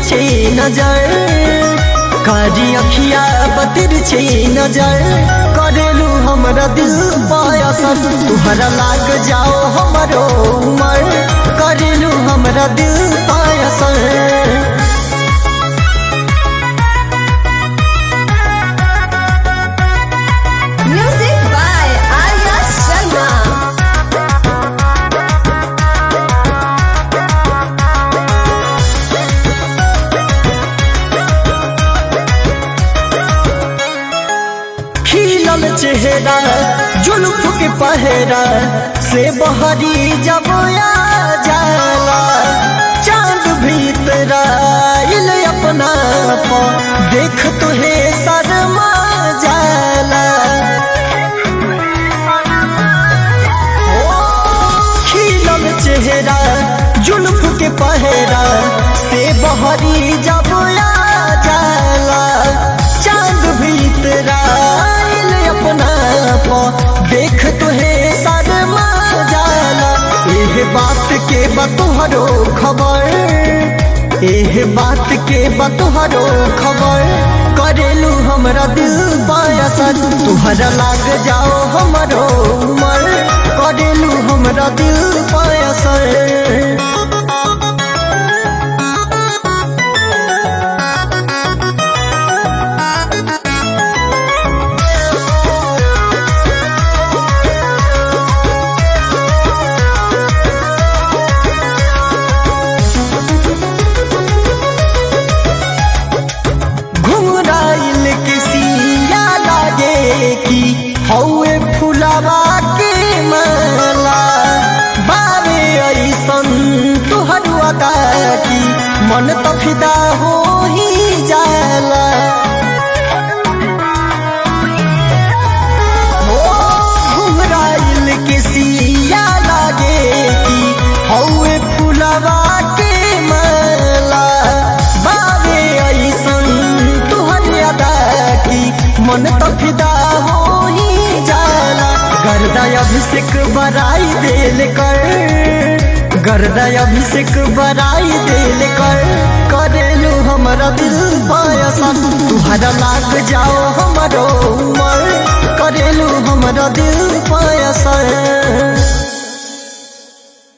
छे नजर कारी अखिया बतिर छे नजर करेलू हमरा दिल पायसन तुहरा लाग जाओ हमरो उमर करेलू हमरा दिल पायसन Music by Arya Sharma. खिलल चेहरा जुल्फ के पहरा से बहरी जब आ जाला चांद भीतर आइल अपना पा देख तुहे शर्मा जाला खिलल चेहरा जुल्फ के पहरा से बहरी जब आ जाला चांद भीतर आइल अपना पा देख तुहे शर्मा जाला एह बात के बतोहरो खबर एह बात के बतोहरो खबर करेलू हमरा दिल पायसन तुहरा लाग जाओ हमरो उमर करेलू हमरा दिल पायसन घुमराइल के सिया लागे की हौए फुलावा के माला बारे ऐसन तुहर अदा की मन तो फिदा हो ही जाला हो घुमराइल के सिया लागे की हौए फुलावा के माला बाबे ऐसन तुहर अदा की मन तो फिदा हो ही जाला गर्दा अभिषेक बराई देल कर गर्दा अभिषेक बराई देल कर करेलू हमरा दिल पायसन तुहरा लाग जाओ हमरो उमर करेलू हमरा दिल पायसन